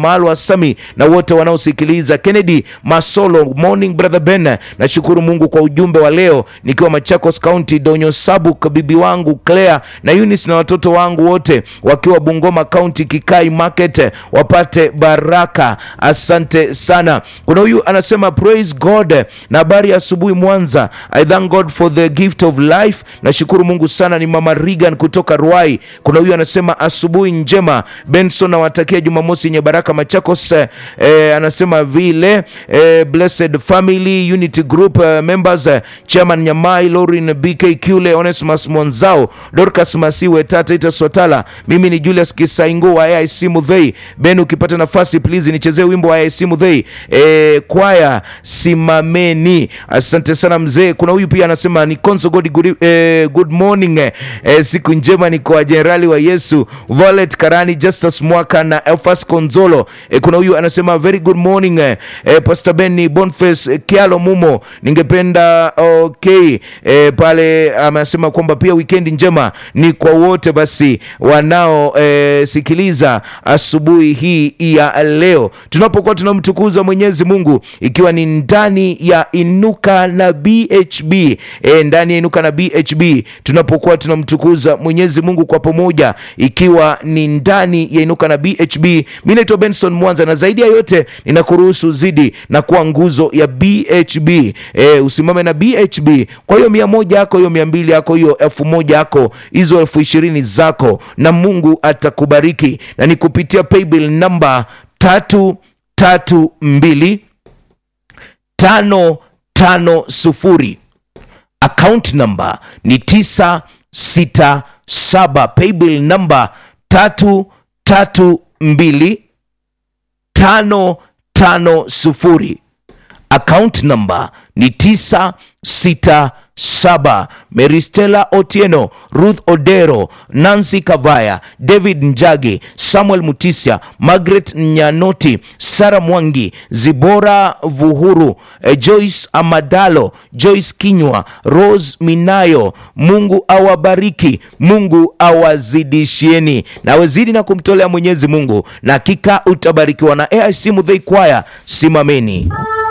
Wamalwa Sami na wote wanaosikiliza. Kennedy Masolo, morning brother Ben, nashukuru Mungu kwa ujumbe wa leo nikiwa Machakos County, Donyo Sabuk, bibi wangu Claire na Eunice na watoto wangu wote wakiwa Bungoma County, Kikai Market, wapate baraka. Asante sana. Kuna huyu anasema praise God na habari ya asubuhi Mwanza. I thank God for the gift of life. Nashukuru Mungu sana. Ni mama Regan kutoka Ruai. Kuna huyu anasema asubuhi njema Benson, nawatakia Jumamosi yenye baraka Machakos. Eh, anasema vile eh, blessed family unity group eh, members eh, chairman Nyamai Lorin BK Kule Onesmus Mwanzao Dorcas Masiwe Tata Ita Swatala. Mimi ni Julius Kisaingo wa AIC Mudhei. Ben, ukipata nafasi please nichezee wimbo wa AIC Mudhei eh, kwaya simameni. Asante sana mzee. Kuna huyu pia anasema ni Konso God, good, eh, good morning eh, eh, siku njema ni kwa jenerali wa Yesu Violet Karani Justus Mwaka na Elfas Konzolo. Eh, kuna huyu anasema very good morning eh, eh, Pastor Ben ni Boniface eh, Kialo Mumo, ningependa okay eh, pale amesema kwamba pia weekend njema ni kwa wote basi wanao eh, sikiliza asubuhi hii ya leo tunapokuwa tunamtukuza Mwenyezi Mungu ikiwa ni ndani ya Inuka na BHB e, ndani ya Inuka na BHB tunapokuwa tunamtukuza Mwenyezi Mungu kwa pamoja ikiwa ni ndani ya Inuka na BHB. Mimi naitwa Benson Mwanza na zaidi ya yote ninakuruhusu zidi na kuwa nguzo ya BHB e, usimame na BHB kwa hiyo mia moja yako hiyo mia mbili yako hiyo elfu moja yako hizo elfu ishirini zako na Mungu atakubariki na ni kupitia paybill namba tatu tatu mbili tano tano sufuri account number ni tisa sita saba paybill namba tatu tatu mbili tano tano sufuri account number ni tisa sita saba Meristela Otieno, Ruth Odero, Nancy Kavaya, David Njage, Samuel Mutisya, Margaret Nyanoti, Sara Mwangi, Zibora Vuhuru, eh, Joyce Amadalo, Joyce Kinywa, Rose Minayo. Mungu awabariki, Mungu awazidishieni, na wezidi na kumtolea Mwenyezi Mungu, na hakika utabarikiwa. Na AIC Muthei Kwaya, simameni.